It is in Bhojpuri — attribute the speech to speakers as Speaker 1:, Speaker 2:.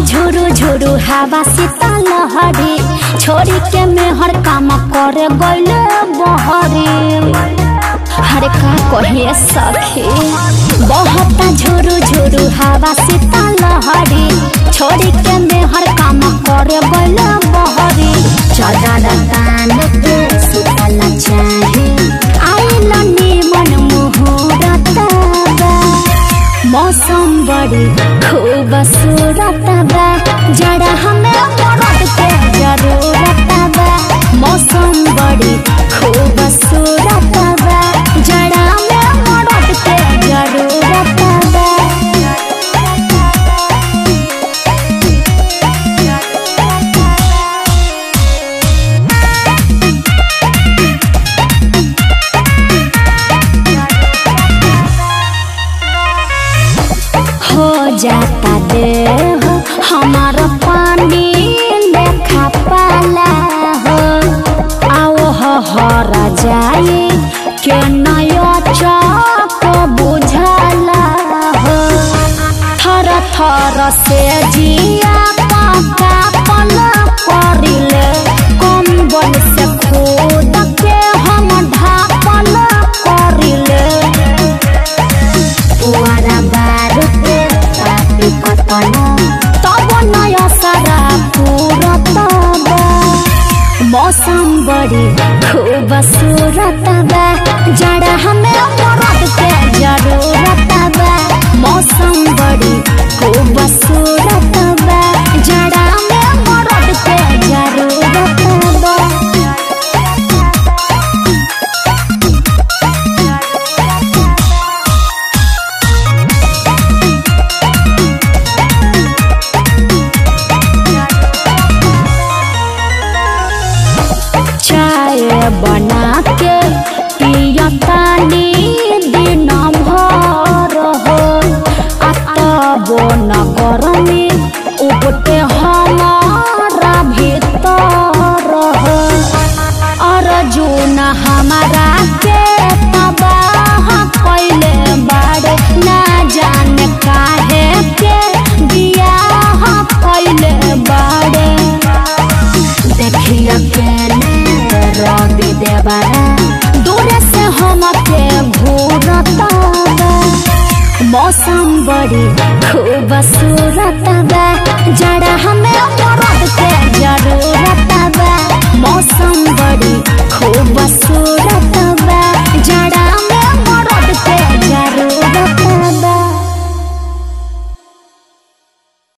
Speaker 1: झुरु झुरु हवा शीतल लहरी छोड़ी के मेहर काम करे गइले बहरी हरे का कहिए सखी बहुत झुरु झुरु हवा शीतल लहरी छोड़ी के मेहर काम करे गइले बहरी चदर तान के शीतल चाहे आइल निमन मुहूर्त बा मौसम बड़ी खूबसूरत बा जड़ा हमें मरद के जरूरत बा मौसम बड़ी खूबसूरत बा जड़ा हमें मरद के जरूरत बा हो जाता देह हमार पानी लेखा पाला हो आओ हो हर जाए के नयो चक बुझला हो थर थर से जिया काका पल परिले कम्बल से खुद के हम ढापल करिले पुआरा बारुदे पापी कतन तब नय सारा पूरत बा मौसम बड़ी खूबसूरत बा जड़ा हमें मरद के जरूरत बा मौसम बड़ी खूबसूरत बा जड़ा हमें मरद के जरूरत बा चाय बना के पियतानी दिन भर हो अतबो न गरमी उपटे हमारा भीतर हो अर्जुन हमारा के तबाह कैले बाड़े ना जाने काहे के बियाह कैले बाड़े देखिया केने रवि देवरा दूर से हम के घूरत बा मौसम बड़ी खूबसूरत बा जड़ा